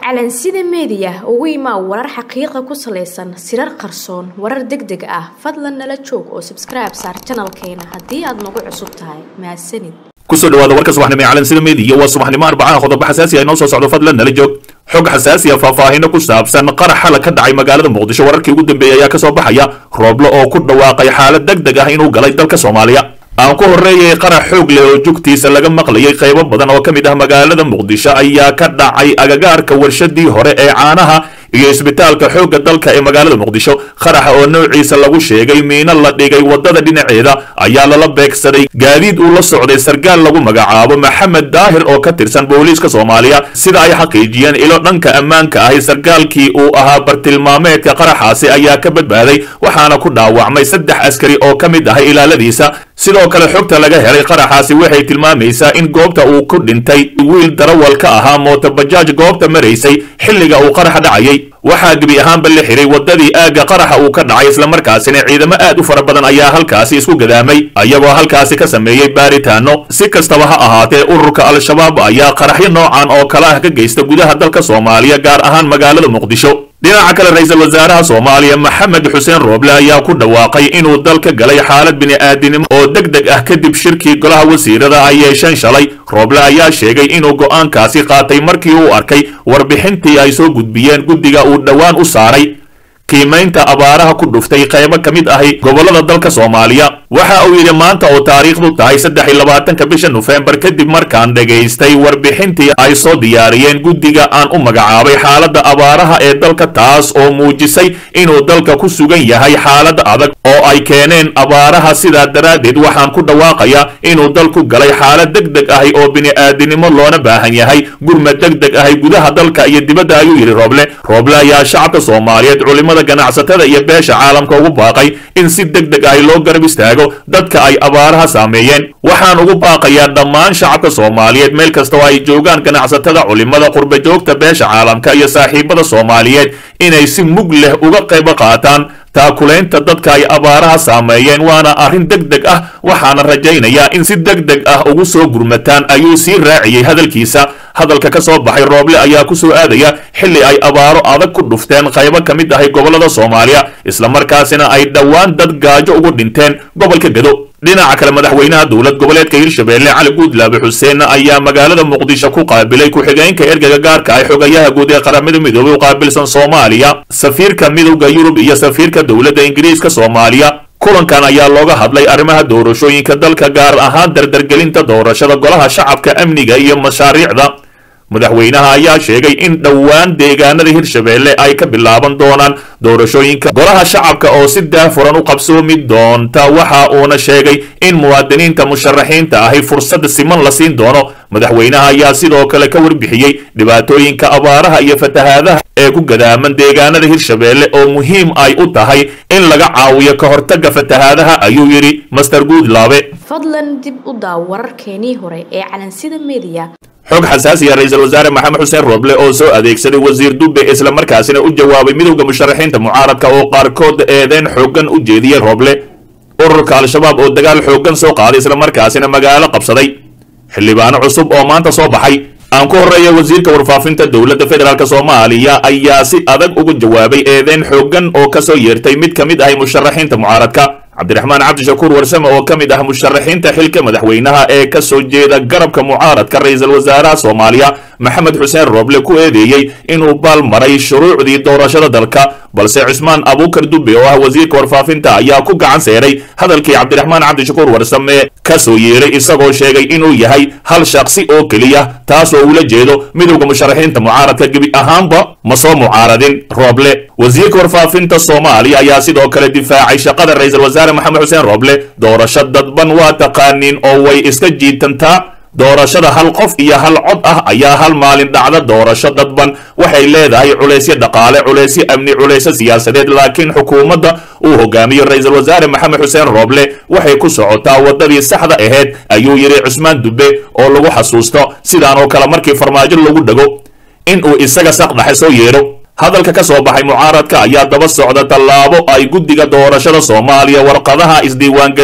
calansida meediya ugu imaa warar xaqiiqa ku salaysan sirar qarsoon warar deg deg ah fadlan nala joog oo sabskribe saar janalkeena haddii aad nagu cusub tahay mahadsanid kusoo dhawaada warka subaxnimo ee calansida meediya waa subaxnimo arbacaha qodobo xasaasi ah inoo soo socdo fadlan nala joog xog xasaasi ah faahfaahino ku saabsan qarax xala ka dhacay magaalada muqdisho wararkii ugu dambeeyey ayaa kasoo baxaya rooblo oo ku dhawaaqay xaalad deg deg ah inuu galay dalka soomaaliya aan ku horreeyay qarax xoog leh oo jugtiisa laga maqlayay qaybo badan oo ka mid ah magaalada muqdisho ayaa ka dhacay agagaarka warshadii hore ee caanaha iyo isbitaalka xoogga dalka ee magaalada muqdisho qaraxa oo noociisa lagu sheegay miino la dhigay waddada dhinaceeda ayaa lala beegsaday gaadiid uu la socday sarkaal lagu magacaabo maxamed daahir oo ka tirsan booliiska soomaaliya sida ay xaqiijiyeen ilo dhanka ammaanka ahi sarkaalkii uu ahaa bartilmaameedka qaraxaasi ayaa ka badbaaday waxaana ku dhaawacmay saddex askari oo ka mid ahay ilaaladiisa sidoo kale xogta laga helay qaraxaasi waxay tilmaamaysaa in goobta uu ku dhintay wiil darawal ka ahaa mootobajaaj goobta maraysay xilliga uu qaraxa dhacayay waxaa gebi ahaanba la xiray waddadii aagga qaraxa uu ka dhacay islamarkaasina ciidamo aad u fara badan ayaa halkaasi isku gadaamay ayagoo halkaasi ka sameeyey baaritaano si kastaba ha ahaatee ururka al-shabaab ayaa qaraxyo noocan oo kale ah ka geysta gudaha dalka soomaaliya gaar ahaan magaalada muqdisho dhinaca kale ra-iisul wasaaraha soomaaliya maxamed xuseen rooble ayaa ku dhawaaqay inuu dalka galay xaalad bini'aadinimo oo deg deg ah kadib shirkii golaha wasiirada ay yeesheen shalay rooble ayaa sheegay inuu go'aankaasi qaatay markii uu arkay warbixintii ay soo gudbiyeen guddiga uu dhowaan u saaray qiimaynta abaaraha ku dhuftay qaybo ka mid ahi gobollada dalka soomaaliya waxa uu yidhi maanta oo taariikhdu tahay saddex iyo labaatanka bisha nofembar kadib markaan dhegaystay warbixintii ay soo diyaariyeen guddiga aan u magacaabay xaaladda abaaraha ee dalka taas oo muujisay inuu dalka ku sugan yahay xaalad adag oo ay keeneen abaaraha sidaa daraaddeed waxaan ku dhawaaqayaa inuu dalku galay xaalad deg deg ahi oo bini'aadinimo loona baahan yahay gurmad deg deg ahi gudaha dalka iyo dibadda ayuu yidhi rooble rooble ayaa shacabka soomaaliyeed culimada ganacsatada iyo beesha caalamka ugu baaqay in si deg deg ahi loo garab istaago dadka ay abaaraha saameeyeen waxaan ugu baaqayaa dhammaan shacabka soomaaliyeed meel kasta oo ay joogaan ganacsatada culimada qurba joogta beesha caalamka iyo saaxiibada soomaaliyeed inay si mug leh uga qayb qaataan taakulaynta dadka ay abaaraha saameeyeen waana arrin deg deg ah waxaana rajaynayaa in si deg deg ah ugu soo gurmataan ayuu sii raaciyey hadalkiisa hadalka ka soo baxay rooble ayaa ku soo aadaya xilli ay abaaro adag ku dhufteen qaybo ka mid ahay gobollada soomaaliya islamarkaasina ay dhowaan dad gaajo ugu dhinteen gobolka gado dhinaca kale madaxweynaha dowlad goboleedka hirshabeelle cali guudlaabe xuseen ayaa magaalada muqdisho ku qaabilay ku-xigeenka ergaga gaarka ah xogayaha guud ee qaramada midoobey u qaabilsan soomaaliya safiirka midowda yurub iyo safiirka dowladda ingiriiska soomaaliya kulankan ayaa looga hadlay arrimaha doorashooyinka dalka gaar ahaan dardargelinta doorashada golaha shacabka amniga iyo mashaariicda madaxweynaha ayaa sheegay in dhowaan deegaanada hirshabeelle ay ka bilaaban doonaan doorashooyinka golaha shacabka oo si daafuran u qabsoomi doonta waxa uuna sheegay in muwaadiniinta musharaxiinta ahi fursad siman la siin doono madaxweynaha ayaa sidoo kale ka warbixiyey dhibaatooyinka abaaraha iyo fatahaadaha ee ku gadaaman deegaanada hirshabeelle oo muhiim ay u tahay in laga caawiyo ka hortagga fatahaadaha ayuu yidhi master guudlaabe fadlan dib u daaw wararkeenii hore ee calansida meediya xog xasaasiya ra-iisul wasaare maxamed xuseen rooble oo soo adeegsaday wasiir dube islamarkaasina u jawaabay midowda musharaxiinta mucaaradka oo qaarkood eedeen xooggan u jeediyey rooble ururka al-shabaab oo dagaal xooggan soo qaaday islamarkaasina magaalo qabsaday xildhibaano cusub oo maanta soo baxay aan ku horreeya wasiirka warfaafinta dowladda federaalk soomaaliya ayaa si adag uga jawaabay eedeen xooggan oo kasoo yeertay mid ka mid ahay musharaxiinta mucaaradka cabdiraxmaan cabdishakuur warsame oo ka mid ah musharaxiinta xilka madaxweynaha ee ka soo jeeda garabka mucaaradka ra-iisul wasaaraha soomaaliya maxamed xuseen rooble ku eedeeyey inuu baal maray shuruucdii doorashada dalka balse cismaan abuukar dube oo ah wasiirka warfaafinta ayaa ku gacan seeray hadalkii cabdiraxmaan cabdishakuur warsame ka soo yeeray isagoo sheegay inuu yahay hal shaksi oo keliya taas oo ula jeedo midowda musharaxiinta mucaaradka gebi ahaanba ma soo mucaaradin rooble wasiirka warfaafinta soomaaliya ayaa sidoo kale difaacay shaqada ra-iisul wasaare maxamed xuseen rooble doorasho dadban waa taqaaniin oo way iska jiitantaa doorashada hal qof iyo hal cod ah ayaa hal maalin dhacda doorasho dadban waxay leedahay culaysyo dhaqaale culaysyo amni culaysyo siyaasadeed laakiin xukuumadda uu hogaamiyo ra-iisul wasaare maxamed xuseen rooble waxay ku socotaa waddadii saxda ahayd ayuu yidhi cusmaan dube oo lagu xasuusto sidaan oo kale markii farmaajo lagu dhego in uu isaga saqdhaxe soo yeedho hadalka ka soo baxay mucaaradka ayaa daba socda tallaabo ay guddiga doorashada soomaaliya warqadaha isdiiwaangelinta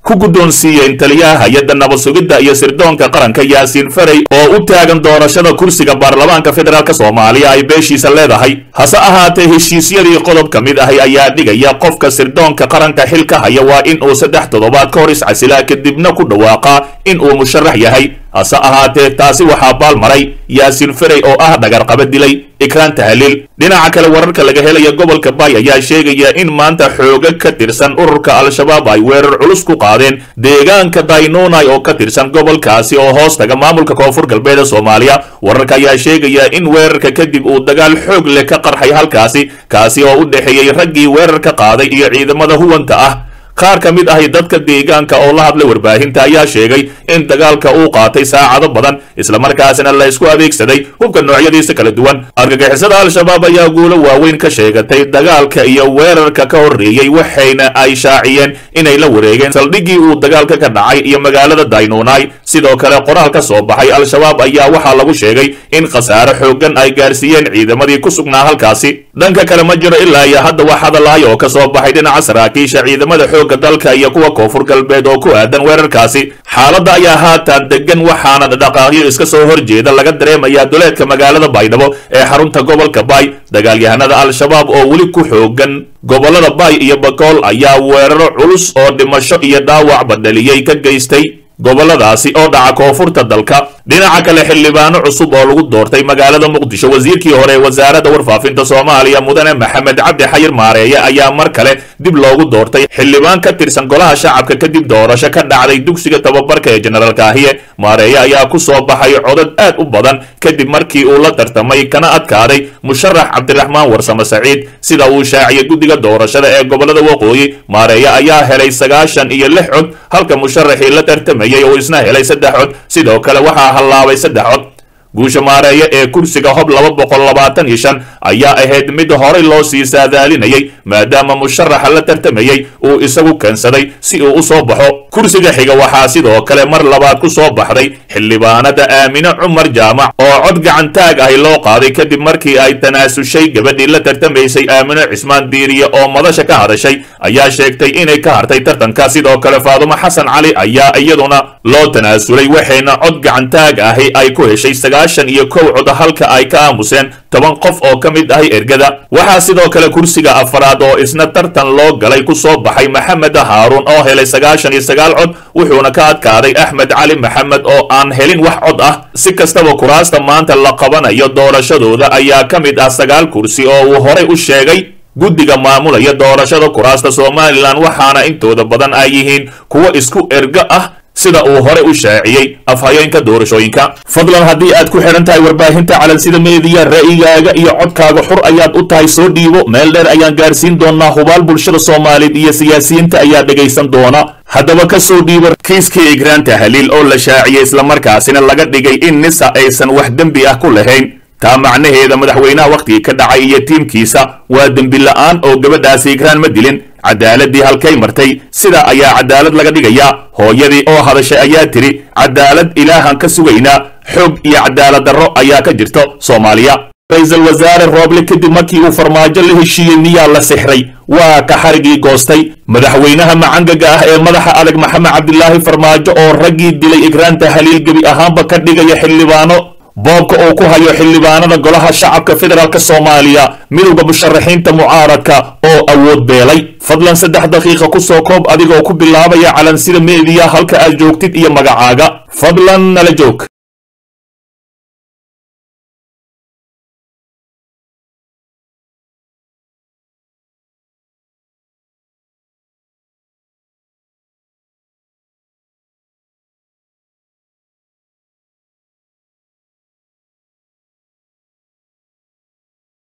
ku guddoonsiiyeen taliyaha hay-adda nabad sugidda iyo sirdoonka qaranka yaasiin farey oo u taagan doorashada kursiga baarlamaanka federaalk soomaaliya ay beeshiisa leedahay hase ahaatee heshiisyadii qodob ka mid ahi ayaa dhigaya qofka sirdoonka qaranka xilka haya waa in uu saddex toddobaad ka hor iscasilaa kadibna ku dhawaaqaa in uu musharax yahay hase ahaatee taasi waxaa baalmaray yaasiin ferey oo ah dhagarqaba dilay ikraan tahliil dhinaca kale wararka laga helaya gobolka bay ayaa sheegaya in maanta xooga ka tirsan ururka al-shabaab ay weerar culus ku qaadeen deegaanka daynunai oo ka tirsan gobolkaasi oo hoos taga maamulka koonfur galbeed ee soomaaliya wararka ayaa sheegaya in weerarka kadib uu dagaal xoog leh ka qarxay halkaasi kaasi oo u dhexeeyey raggii weerarka qaaday iyo ciidamada huwanta ah qaar ka mid ahi dadka deegaanka oo la hadlay warbaahinta ayaa sheegay in dagaalka uu qaatay saacado badan islamarkaasina la isku adeegsaday hubka noocyadiisa kala duwan argagixisada al-shabaab ayaa guulo waaweyn ka sheegatay dagaalka iyo weerarka ka horreeyey waxayna ay shaaciyeen inay la wareegeen saldhiggii uu dagaalka ka dhacay iyo magaalada daynunai sidoo kale qoraal ka soo baxay al-shabaab ayaa waxaa lagu sheegay in khasaare xooggan ay gaarsiiyeen ciidamadii ku sugnaa halkaasi dhanka kale ma jiro ilaa iyo hadda wax hadalahay oo ka soo baxay dhinaca saraakiisha ciidamada xoogga dalka iyo kuwa koonfur galbeed oo ku aadan weerarkaasi xaaladda ayaa haatan degan waxaana dhaqaaqyo iska soo horjeeda laga dareemayaa duleedka magaalada baydhabo ee xarunta gobolka baay dagaalyahanada al-shabaab oo weli ku xoogan gobollada baay iyo bakool ayaa weeraro culus oo dhimasho iyo dhaawacba dhaliyey ka geystay gobolladaasi oo dhaca koonfurta dalka dhinaca kale xildhibaano cusub oo lagu doortay magaalada muqdisho wasiirkii hore ee wasaaradda warfaafinta soomaaliya mudane maxamed cabdi xayir maareeye ayaa mar kale dib loogu doortay xildhibaan ka tirsan golaha shacabka kadib doorasho ka dhacday dugsiga tababarka ee jenaraal kaahiye maareeye ayaa ku soo baxay codad aad u badan kadib markii uu la tartamay kana adkaaday musharax cabdiraxmaan warsame saciid sida uu shaaciyay guddiga doorashada ee gobollada waqooyi maareeye ayaa helay sagaashan iyo lix cod halka musharaxii la tartamayay uu isna helay saddex cod sidoo kale waxaa hallaabay saddex cod guusha maareeye ee kursiga hob laba boqol labaatan iyo shan ayaa ahayd mid horay loo sii saadaalinayay maadaama musharaxa la tartamayey uu isagu keensaday si uu u soo baxo kursiga xiga waxaa sidoo kale mar labaad ku soo baxday xildhibaanada aamine cumar jaamac oo cod gacantaag ahi loo qaaday kadib markii ay tanaasushay gabadhii la tartamaysay aamine cismaan diiriye oo madasha ka hadashay ayaa sheegtay inay ka hartay tartanka sidoo kale faadumo xasan cali ayaa iyaduna loo tanaasulay waxayna cod gacantaag ahi ay ku heshay sagaashan iyo kow cod halka ay ka aamuseen toban qof oo ka mid ahi ergada waxaa sidoo kale kursiga afaraad oo isna tartan loo galay ku soo baxay maxamed haaruun oo helay sagaashan iyo sagaal cod wuxuuna ka adkaaday axmed cali maxamed oo aan helin wax cod ah si kastaba kuraasta maanta la qabanayo doorashadooda ayaa ka mid ah sagaal kursi oo uu horay u sheegay guddiga maamulaya doorashada kuraasta somalilan waxaana intooda badan ay yihiin kuwo isku ergo ah sida uu hore u shaaciyey afhayeenka doorashooyinka fadlan haddii aad ku xidhan tahay warbaahinta calansida meediya ra'yigaaga iyo codkaaga xur ayaad u tahay soo dhiibo meel dheer ayaan gaarsiin doonaa hubaal bulshada soomaaliyeed iyo siyaasiyiinta ayaa dhegaysan doona haddaba ka soo dhiibo kiiskii igraanta haliil oo la shaaciyey islamarkaasina laga dhigay in nisa aysan wax dembi ah ku lahayn taa macnaheeda madaxweynaha wakhtigii ka dhacay iyo tiimkiisa waa dembi la'aan oo gabadhaasi igraan ma dilin cadaaladii halkay martay sidaa ayaa cadaalad laga dhigayaa hooyadii oo hadashay ayaa tidhi cadaalad ilaahan ka sugaynaa xoog iyo cadaalad darro ayaa ka jirto soomaaliya ra-iisul wasaare rooble kadib markii uu farmaajo la heshiiyey miyaa la sixray waa ka xarigii goostay madaxweynaha macangaga ah ee madaxa adag maxamed cabdilaahi farmaajo oo raggii dilay igraanta haliil gebi ahaanba ka dhigaya xildhibaano boobka uu ku hayo xildhibaanada golaha shacabka federaalk soomaaliya midowda musharaxiinta mucaaradka oo awood beelay fadlan saddex daqiiqa ku soo koob adigoo ku bilaabaya calansida meediya halka aad joogtid iyo magacaaga fadlan nala joog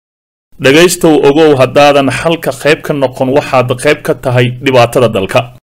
dhegaystow ogow haddaadan xalka qayb ka noqon waxaad qayb ka tahay dhibaatada dalka